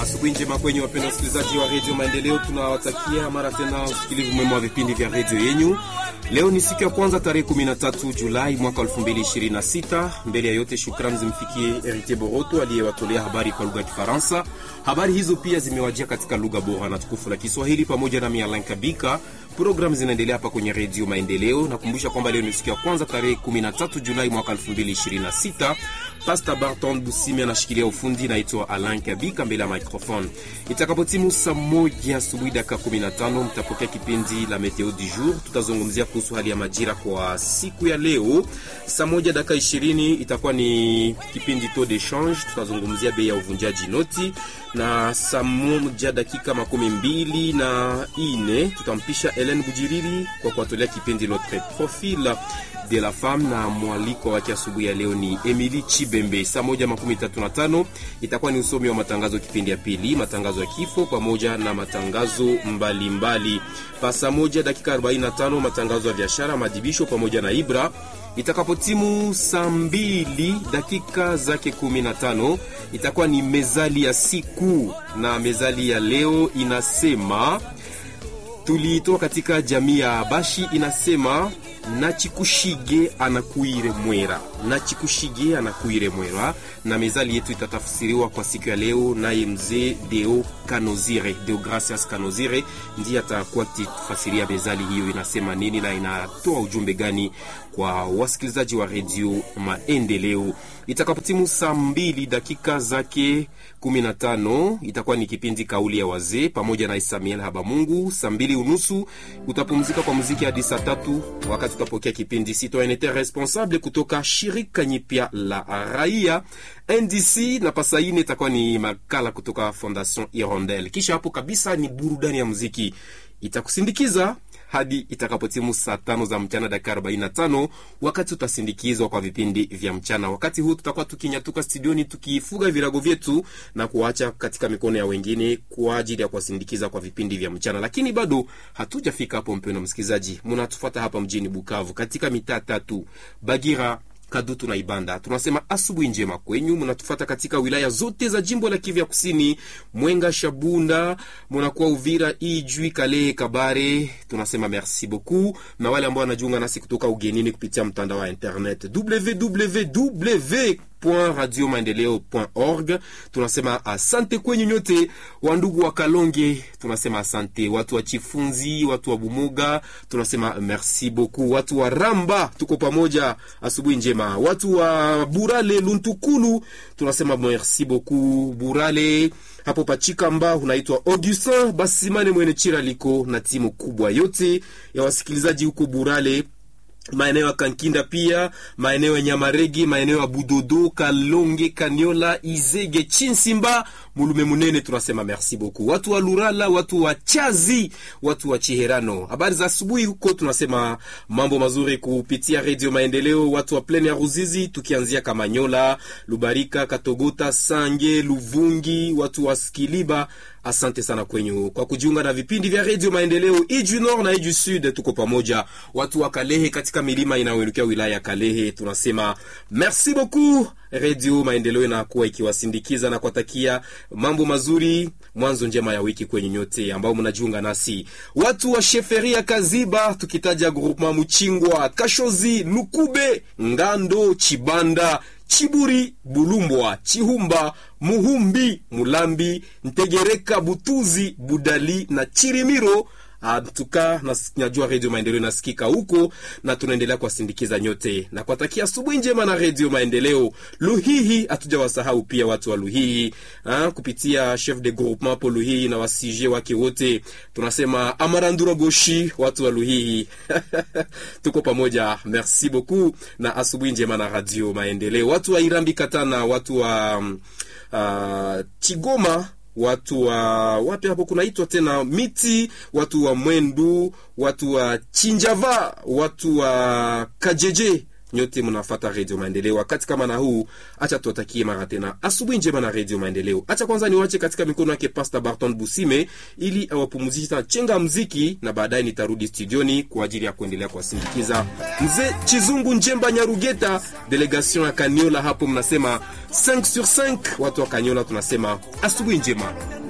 Asubuhi njema kwenye wapenda wasikilizaji wa redio Maendeleo, tunawatakia mara tena usikilivu mwema wa vipindi vya redio yenyu. Leo ni siku ya kwanza tarehe 13 Julai mwaka 2026. Mbele ya yote, shukrani zimfikie Heritier Boroto aliyewatolea habari kwa lugha ya Kifaransa. Habari hizo pia zimewajia katika lugha bora na tukufu la Kiswahili pamoja na Mialan Kabika. Programu zinaendelea hapa kwenye redio Maendeleo. Nakumbusha kwamba leo ni siku ya kwanza tarehe 13 Julai mwaka 2026. Pasta Barton Busimi anashikilia ufundi, naitwa Alan Kabika mbele ya microphone. Itakapotimu saa moja asubuhi dakika 15 mtapokea kipindi la Meteo du jour. Tutazungumzia kuhusu hali ya majira kwa siku ya leo. Saa moja dakika 20 itakuwa ni kipindi taux de change, tutazungumzia bei ya uvunjaji noti, na saa moja dakika makumi mbili na ine tutampisha Helen Bujiriri kwa kuwatolea kipindi Notre Profil de la Femme, na mwaliko wake asubuhi ya leo ni Emily Chibembe. Saa moja makumi tatu na tano itakuwa ni usomi wa matangazo kipindi ya pili, matangazo ya kifo pamoja na matangazo mbalimbali. Pa saa moja dakika 45 matangazo ya biashara, madibisho pamoja na Ibra. Itakapotimu saa mbili dakika zake 15 itakuwa ni mezali ya siku, na mezali ya leo inasema tuliitoa katika jamii ya Bashi, inasema nachikushige anakuire mwera, nachikushige anakuire mwera. Na mezali yetu itatafsiriwa kwa siku ya leo naye mzee Deo Kanozire, Deo Gracias Kanozire ndiye atakuwa akitufasiria mezali hiyo inasema nini na inatoa ujumbe gani kwa wasikilizaji wa redio Maendeleo. Itakapotimu saa mbili dakika zake 15 itakuwa ni kipindi kauli ya wazee pamoja na Isamiel Habamungu. Saa mbili unusu utapumzika kwa muziki hadi saa tatu wakati utapokea kipindi Citoyenneté Responsable kutoka shirika nyipya la raia NDC, na pasaine itakuwa ni makala kutoka Fondation Hirondelle. Kisha hapo kabisa ni burudani ya muziki itakusindikiza hadi itakapotimu saa tano za mchana dakika 45, wakati utasindikizwa kwa vipindi vya mchana. Wakati huu tutakuwa tukinyatuka studioni tukifuga virago vyetu na kuacha katika mikono ya wengine kwa ajili ya kuwasindikiza kwa vipindi vya mchana, lakini bado hatujafika hapo. Mpendwa msikilizaji, mnatufuata hapa mjini Bukavu katika mitaa tatu Bagira Kadutu na Ibanda. Tunasema asubuhi njema kwenyu. Mnatufata katika wilaya zote za jimbo la Kivu ya Kusini, Mwenga, Shabunda, munakuwa Uvira, Ijwi, Kalehe, Kabare. Tunasema merci beaucoup, na wale ambao wanajiunga nasi kutoka ugenini kupitia mtandao wa internet www radio maendeleo org. Tunasema asante kwenyu nyote, wandugu wa Kalonge, tunasema asante, watu wa Chifunzi, watu wa Bumoga, tunasema merci beaucoup, watu wa Ramba, tuko pamoja, asubuhi njema, watu wa Burale Luntukulu, tunasema merci beaucoup Burale hapo Pachikamba unaitwa Augustin Basimane mwene chira liko na timu kubwa yote ya wasikilizaji huko Burale maeneo ya Kankinda pia maeneo ya Nyamaregi, maeneo ya Budodo, Kalonge, Kaniola, Izege, Chinsimba, Mulume Munene, tunasema merci beaucoup. Watu wa Lurala, watu wa Chazi, watu wa Chiherano, habari za asubuhi huko, tunasema mambo mazuri kupitia Radio Maendeleo. Watu wa pleni ya Ruzizi, tukianzia Kamanyola, Lubarika, Katogota, Sange, Luvungi, watu wa Skiliba, asante sana kwenyu kwa kujiunga na vipindi vya Radio Maendeleo. Iju Nord na Iju Sud, tuko pamoja. Watu wa Kalehe katika milima inayoelekea wilaya ya Kalehe, tunasema merci beaucoup. Radio Maendeleo inakuwa ikiwasindikiza na kuwatakia mambo mazuri, mwanzo njema ya wiki kwenye nyote ambao mnajiunga nasi. Watu wa Sheferia Kaziba, tukitaja groupement Muchingwa, Kashozi, Lukube, Ngando, Chibanda Chiburi, Bulumbwa, Chihumba, Muhumbi, Mulambi, Ntegereka, Butuzi, Budali na Chirimiro. Tuka najua redio Maendeleo inasikika huko na tunaendelea kuwasindikiza nyote na kuwatakia asubuhi njema na redio Maendeleo. Luhihi hatujawasahau pia watu wa Luhihi ha, kupitia chef de groupement po Luhihi na wasije wake wote, tunasema Amarandura Goshi, watu wa Luhihi tuko pamoja, merci beaucoup na asubuhi njema na radio Maendeleo. Watu wa Irambi Katana, watu wa uh, Chigoma watu wa wapi hapo kunaitwa tena miti, watu wa Mwendu, watu wa Chinjava, watu wa Kajeje nyote mnafata redio Maendeleo wakati kama na huu. Acha tuwatakie mara tena asubuhi njema na redio Maendeleo. Acha kwanza niwache katika mikono yake Pasta Barton Busime ili awapumzishe chenga mziki, na baadaye nitarudi studioni kwa ajili ya kuendelea kuwasindikiza mzee Chizungu Njemba Nyarugeta, delegation ya Kaniola. Hapo mnasema 5 sur 5, watu wa Kaniola tunasema asubuhi njema.